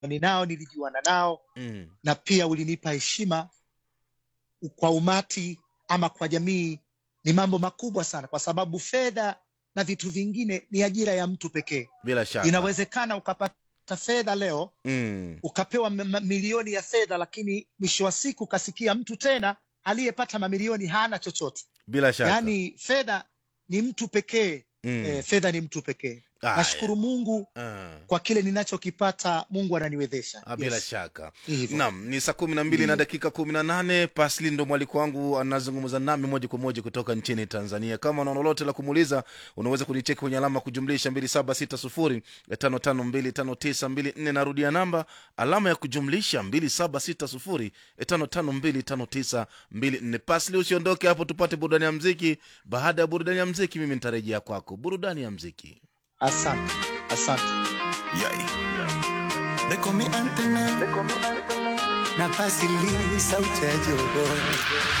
ninao nilijuana nao Mm. na pia ulinipa heshima kwa umati ama kwa jamii ni mambo makubwa sana kwa sababu fedha na vitu vingine ni ajira ya mtu pekee Bila shaka. inawezekana ukapata fedha leo Mm. ukapewa m- m- milioni ya fedha lakini mwisho wa siku ukasikia mtu tena aliyepata mamilioni hana chochote Bila shaka. yaani fedha ni mtu pekee Mm. eh, fedha ni mtu pekee Aya. nashukuru mungu Ah. kwa kile ninachokipata mungu ananiwezesha Ah, bila Yes. shaka Ni hivyo. Naam, ni saa kumi na mbili na Ndiyo. dakika kumi na nane. Pasli ndo mwaliko wangu anazungumza nami moja kwa moja kutoka nchini Tanzania. Kama una lolote la kumuuliza, unaweza kunicheki kwenye alama kujumlisha mbili saba sita sufuri tano tano mbili tano tisa mbili nne. Narudia namba alama ya kujumlisha mbili saba sita sufuri tano tano mbili tano tisa mbili nne. Pasli, usiondoke hapo, tupate burudani ya mziki. Baada ya burudani ya mziki, mimi nitarejea kwako. Burudani ya mziki. asante asante Yai. They call me Anthony. Na Basili, sauti ya jogo.